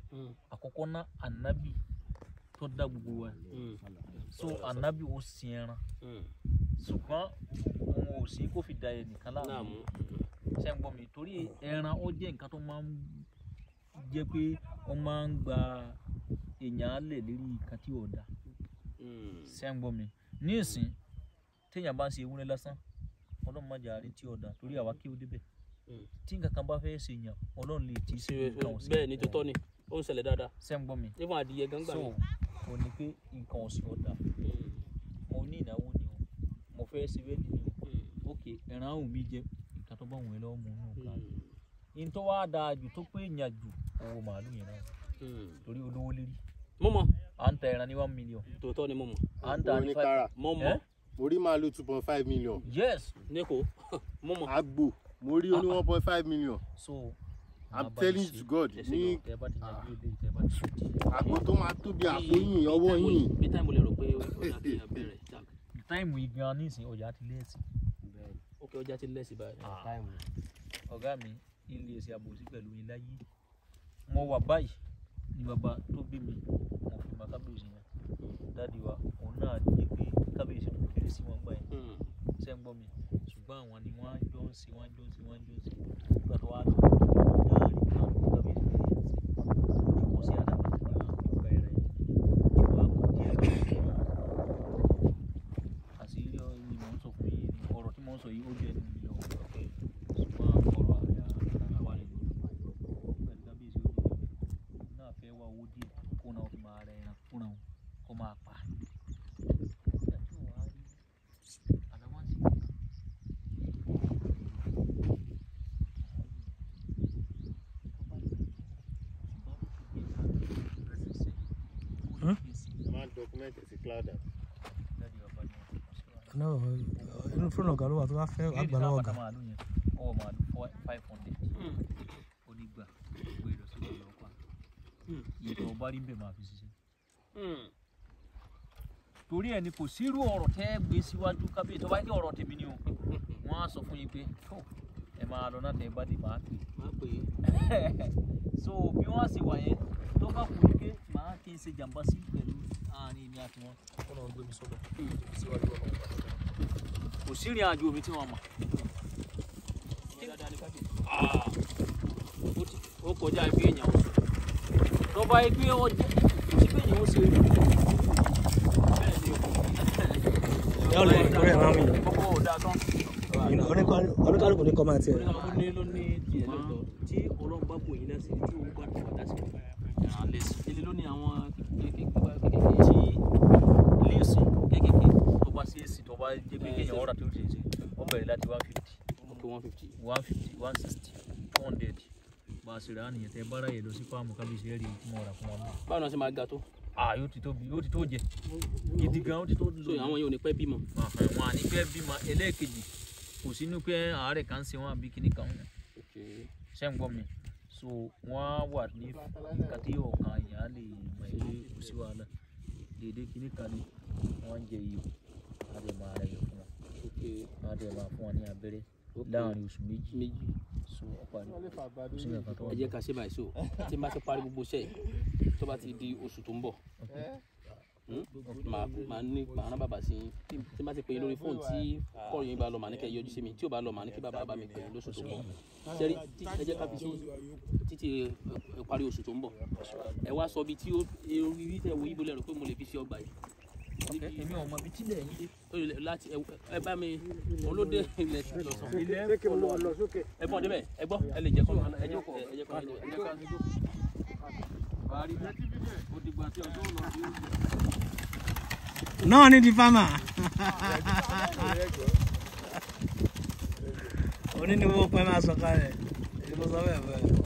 Mm. àkọ́kọ́ ná ànábì tó dá gbogbo wa Mm. so ànábì ó sin ẹran Mm. ṣùgbọ́n òun ò sí kó fi da ẹnìkan náà láàmú mú ṣe ń gbọ́ mi torí ẹran ó jẹ́ nǹkan tó máa ń jẹ́ pé wọ́n máa ń gba èèyàn lẹ̀ lérí nǹkan tí ò da Mm. ṣe ń gbọ́ mi ní ìsìn téèyàn bá ń ṣe ewúrẹ́ lásán ọlọ́run má jà rí tí ò da torí àwa kí ó débẹ̀ Mm. tí nǹkan kan bá fẹ́ ṣe yàn ọlọ́run lè tí í sí Ṣe- nǹkan ọ̀sìn bẹ́ẹ̀ ni tó tọ́ ni ó ń ṣẹlẹ̀ dáadáa ṣe ń gbọ́ mi nífọn adìyẹ gángbà so mi. ò ní pé nǹkan ọ̀sìn ọ̀dà Mm. mo ní ìnáwó ni o mo fẹ́ ṣe bẹ́ẹ̀ ni o Mm. ok ẹran ahùn mi jẹ nǹkan tó bá wù ẹ́ lọ́wọ́ mu nù ká Mm. yín tó wá dáa jù tó pé yàn jù owó màálù yẹn náà Mm. torí olówó lérí mo mọ̀ à ń ta ẹran ní one million tòótọ́ ni mo mọ̀ à ń ta Owó ní ní five kára mo mọ̀ Eh? mo rí màálù two point five million yes níko mo mọ̀ àgbò mo rí oní one point five million so i'm màá bá telling yín you ṣe. to god Yes, ní tẹ bá ti yanjú ilé tẹ bá ti ṣe àgbo tó máa tóbi àpò yìí ọwọ́ yìí bí táìmù lè rò pé ó dà kí èèyàn bẹ̀rẹ̀ jack táìmù yìí gan nísìn ọjà ti lẹ́ẹ̀sì ok ọjà ti lẹ́sìn báyìí. ọ̀gá mi ilé ẹsẹ̀ àbòsí pẹ̀lú yín láyé mo wà báyìí ni bàbá tó bí mi mo fi máa kábíyèsí yẹn dáàdi wa òun náà jẹ́ pé kábíyèsí tó kéré sí wọn gbà yẹn Mm. ṣe ń gbọ́ mi ṣùgbọ́n àwọn ni wọ́n á jọ ń ṣe wọ́n á jọ ń ṣe wọ́n á jọ ń ṣe nígbà tó wá tó náà rí kan kábíyèsí tó yẹn ṣe kò sí àdàbà tó ní àwọn ìgbà ẹ̀rẹ̀ yẹn ìwà kò díẹ̀ àṣírí ni mò ń sọ fún yìí ni ọ̀rọ̀ tí mò ń sọ yìí ó jẹ́ ẹnu mi lọ ṣùgbọ́n ọ̀rọ̀ àyà ara wa lè lò pẹ̀lú kábíyèsí ó jẹ́ ẹ̀mí náà fẹ́ wá owó díẹ̀ kó náà fi máa rẹ ẹran fúnra wọn kó máa pa ìgbà tí ò wá rí àdáwọ̀ sí i. ẹ máa document ẹ sí cloud app. náà inú fúnra ọ̀gá ló wà tó bá fẹ́ àgbà lọ́wọ́ ọ̀gá. ọwọ́ màálù five hundred onígbà gbé lọ sí ọ̀dọ̀ ọ̀pá ìtọ̀ ọba rí bẹ́ẹ̀ máa fi ṣiṣẹ́. Mm. torí ẹ ni kò sírú ọ̀rọ̀ tẹ́ gbé síwájú kábíyèsí ọba ní ọ̀rọ̀ tèmi ni o wọ́n á sọ fún yín pé tó ẹ máa lọ náà tẹ́ ẹ bá dé máa pè máa pè é so bí wọ́n á sì wà yẹn tó bá kù ní pé màá kí n ṣe jàǹbá sí pẹ̀lú àárín èmi àti wọn kó lọ́n gbé mi sọ́dọ̀ síwájú ọ̀rọ̀ kò sí ìrìn àjò mi tí wọ́n mọ̀ é dáadáa ní kábíyèsí. Ah. Ó ti- ó kọjá ibi èèyàn ó sọ. tó bá yẹ pé ọ jẹ́ kò sí pé èèyàn ó ṣe bẹ́ẹ̀ ni o. yóò lè torí ẹ̀ máa ń yàn. kọ́kọ́ ọ̀dà tán. oníkálukú ní kọ́má tiẹ̀. ó ní ló ní tiẹ̀ lọ́tọ̀. tí ọlọ́run bá bò yín lẹ́sìn tí òun bá tẹ̀ ọ̀dà sí ẹ̀ràn lẹ́sìn. ilé ló ní àwọn kékeré tí léèsì kékeré tó bá ṣe é sí tó bá jẹ́ pé kéèyàn ọ̀rà tó ṣe é sí wọ́n bẹ̀rẹ̀ láti one fifty ok one fifty. one fifty one sixty two hundred bá a ṣe rà á nìyẹn tẹ́ bára yẹ lọ sí fáàmù kábíyèsí ẹ̀rí tí mo rà fún wọn náà. báwo ni wọ́n ṣe máa ga tó. ah yóò ti tóbi yóò ti tó jẹ gidi gan ó ti tó so àwọn yóò ní pẹ́ bímọ. wọn à ní pẹ́ bímọ ẹlẹ́ẹ̀kejì kò sínú pé àárẹ̀ kan ń ṣe wọn àbí kíní kan ok ṣe ń gbọ́ mi so wọ́n á wà ní nǹkan tí ọ̀kan èèyàn á lè mọ̀ ẹ́ pé kò sí wàhálà déédéé kíní kan ní wọ́n ń jẹ iyọ̀ á dẹ̀ máa rẹ̀ yọ̀ fún wọn ok á dẹ̀ máa fún wọn ní abẹ́rẹ́ láàrin oṣù méjì méjì. so ọ̀pá ní kò sí nǹkan tó wà ẹ jẹ́ ká ṣe báyìí so tí n bá ti parí gbogbo iṣẹ́ yìí tó bá ti di oṣù tó ń bọ̀ hmm, màá màá ní màá rán bàbá sí yín tí n bá ti pè é lórí fóònù tí kọ́ọ̀rù yín bá lọ màá ní kẹ́ ẹ yọjú sí mi tí ò bá lọ màá ní kí bàbá bá mi pè é lóṣù tó ń bọ̀ ṣẹ́rí tí- ẹ jẹ́ ká fi sí títí ẹ, ẹ, parí oṣù tó ń bọ̀ ẹ wá sọ bí tí ó ibi tẹ wo ibo lẹ́rù pé mo lè fi ṣe ọgbà yìí ok èmi ò mọ ibi tí lẹ̀ yín dé ó lè láti ẹ ẹ bá mi olóde ilẹ̀ tí lọ sàn ilẹ̀ kò lọ lọ sókè ẹ bọ́ débẹ̀ ẹ gbọ́ ẹ lè jẹ́ kọ́ ẹ jẹ́ kọ́ ẹ jẹ́ kọ́ ẹ jẹ́ ká parí ó dìgbà tí ọjọ́ ò lọ sí náà ní di fámà. oní ni wọ́n pẹ́ máa sọ kalẹ̀ èyí mo sọ bẹ́ẹ̀ bẹ́ẹ̀.